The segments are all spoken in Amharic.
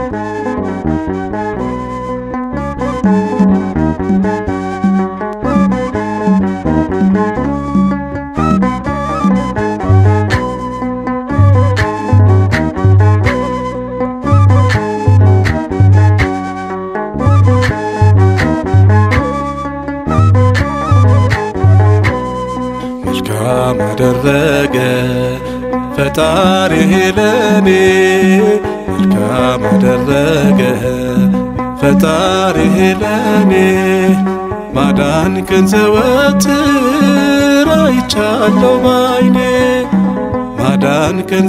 መልካም አደረገ ፈጣሪ ለኔ መልካም አደረገ ፈጣሪ ለኔ ማዳንክን ዘወትር አይቻለሁ ባይኔ ማዳንክን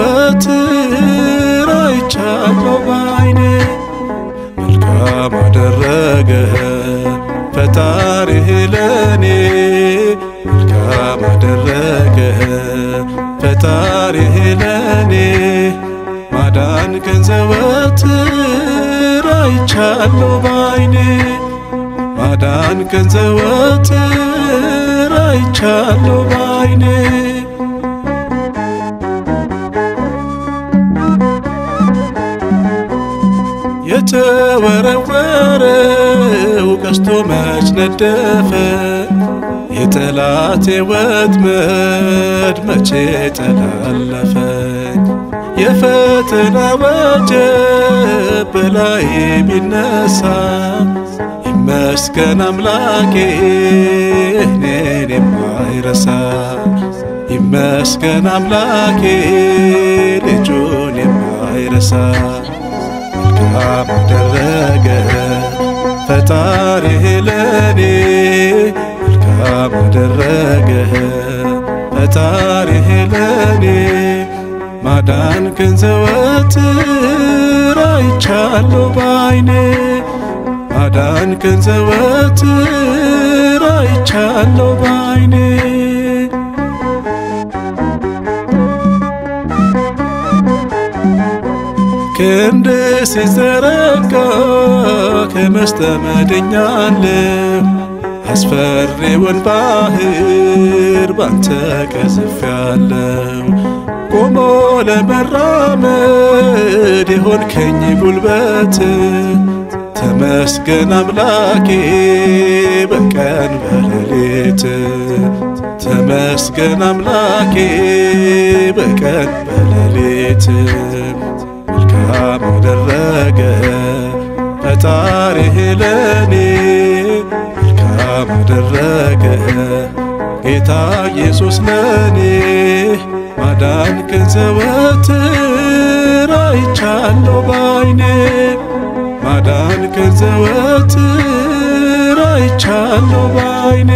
ዘወትር አይቻለሁ ባይኔ መልካም አደረገ ፈጣሪ ለኔ መልካም አደረገ ፈጣሪ ለኔ ማዳንክን ዘወትር አይቻለሁ ባይኔ ማዳንክን ዘወትር አይቻለሁ ባይኔ የተወረወረው ቀስቶ መች ነደፈ የጠላቴ ወጥመድ መቼ ጠላለፈኝ የፈተና ወጀብ በላይ ቢነሳ ይመስገን አምላኬ እኔን የማይረሳ ይመስገን አምላኬ ልጁን የማይረሳ መልካም አደረገ ፈጣሪ ለኔ መልካም አደረገ ፈጣሪ ለኔ ማዳንክን ዘወትር አይቻለሁ ባይኔ ማዳንክን ዘወትር አይቻለሁ ባይኔ ክንድ ሲዘረጋ ከመስጠመደኛለሁ አስፈሪውን ባህር ባንተ ቀዝፌያለሁ። ቆሞ ለመራመድ የሆንከኝ ጉልበት ተመስገን አምላኬ በቀን በሌሊት ተመስገን አምላኬ በቀን በሌሊት መልካም አደረገ ፈጣሪ ለኔ መልካም አደረገ ጌታ ኢየሱስ ለኔ ማዳንክን ዘወትር አይቻለሁ ባይኔ ማዳንክን ዘወትር አይቻለሁ ባይኔ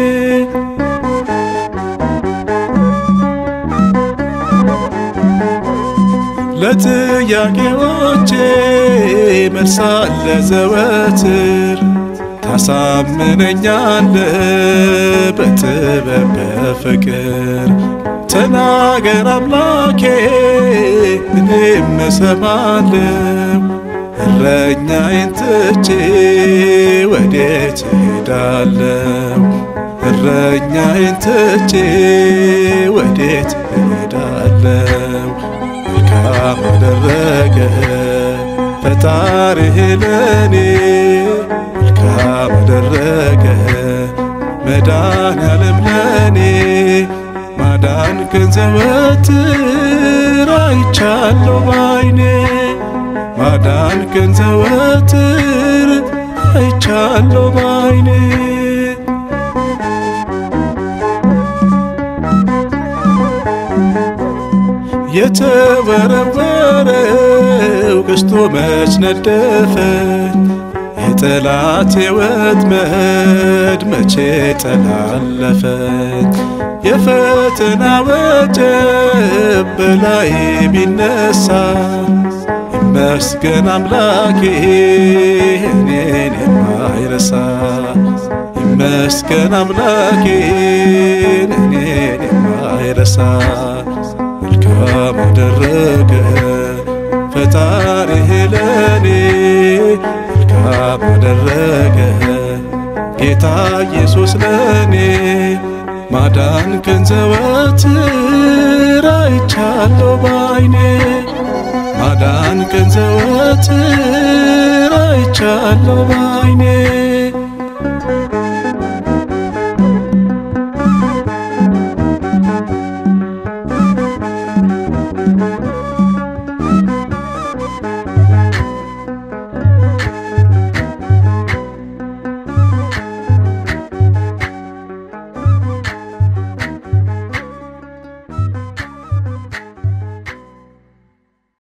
ለጥያቄዎቼ መልስ አለ ዘወትር ታሳምነኛለ በጥበብ በፍቅር ተናገር አምላኬ እኔም እሰማለሁ እረኛዬን ትቼ ወዴት እሄዳለሁ እረኛዬን ትቼ ወዴት እሄዳለሁ መልካም አደረገ ፈጣሪ ለኔ መልካም አደረገ መድኃኔዓለም ለኔ ማዳንክን ዘወትር አይቻለሁ ባይኔ ማዳንክን ዘወትር አይቻለሁ ባይኔ የተወረወረው ቀስቶ መች ነደፈኝ የጠላቴ ወጥመድ መቼ ጠላለፈኝ የፈተና ወጀብ በላይ ቢነሳ ይመስገን አምላኬ እኔን የማይረሳ ይመስገን አምላኬ እኔን የማይረሳ መልካም አደረገ ፈጣሪ ለኔ መልካም አደረገ ጌታ ኢየሱስ ለኔ ማዳንክን ዘወትር አይቻለሁ ባይኔ የመዳን ቀን ዘወትር አይቻለሁ ባይኔ